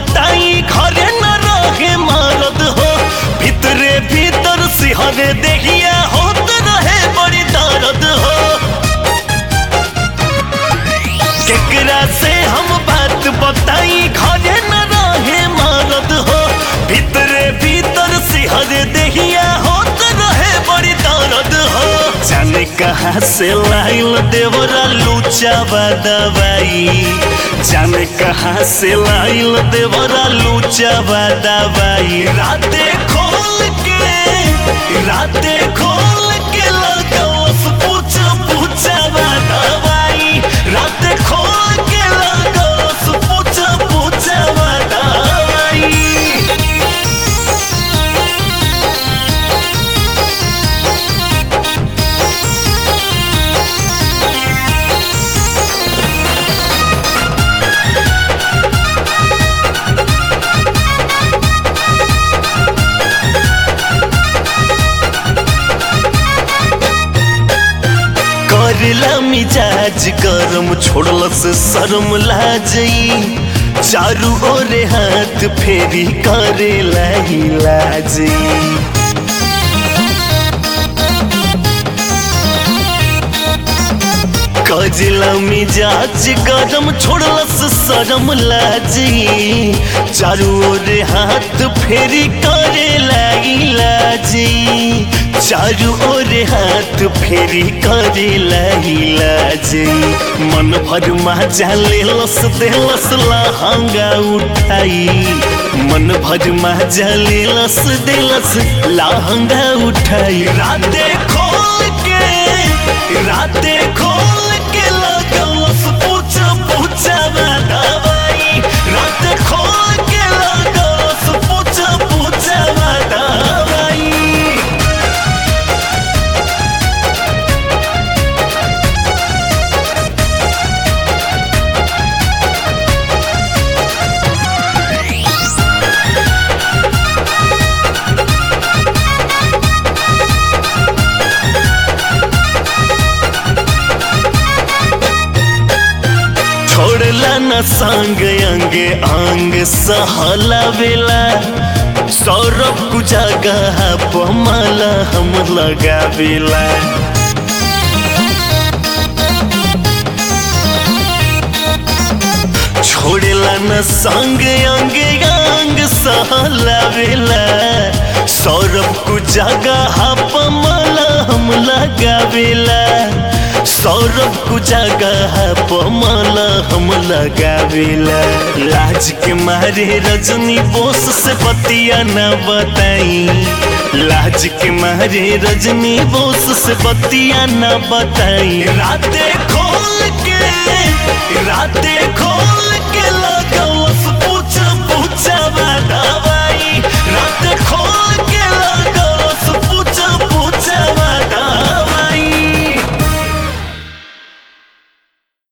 बताई घरे न रहे मारद हो भीतरे भीतर सिहरे देहिया होत रहे बड़ी दर्द हो केकरा से हम बात बताई घरे न रहे मारद हो भीतरे भीतर सिहरे देहिया होत रहे बड़ी दर्द हो जाने कहाँ से लाइल देवरा लूचावा दवाई जाने कहाँ से लाइल देवरा लूचावा दवाई राते खोल के राते खोल के लगोस पूछ पूछावा दवाई राते खोल के लगोस पूछ पूछावा दवाई करला मिजाज गरम छोड़ल से शर्म लाजई चारू ओरे हाथ फेरी करेला ही लाजई कजला मिजाज गरम छोड़लस शरम लाजी चारू ओर हाथ फेरी करे लाई लाजी चारू ओर हाथ फेरी करे लाई लाजी मन भर मजा लेलस देलस लहंगा उठाई मन भर मजा लेलस देलस लहंगा उठाई राते खोल के राते खोल के लगलस पूछ पूछावा दवाई राते खोल के लगलस पूछ पूछावा दवाई छोड़ला न संग अंगे अंग सहला बेला सौरभ कुजागा पमाला हम लगावेला छोड़ला न संग अंगे अंग सहला बेला सौरभ कुजागा पमाला हम लगावेला सौरभ को जगह पमाला हम लगावेला लाज के मारे रजनी बोस से बतिया न बताई लाज के मारे रजनी बोस से बतिया न बताई राते खोल के राते खोल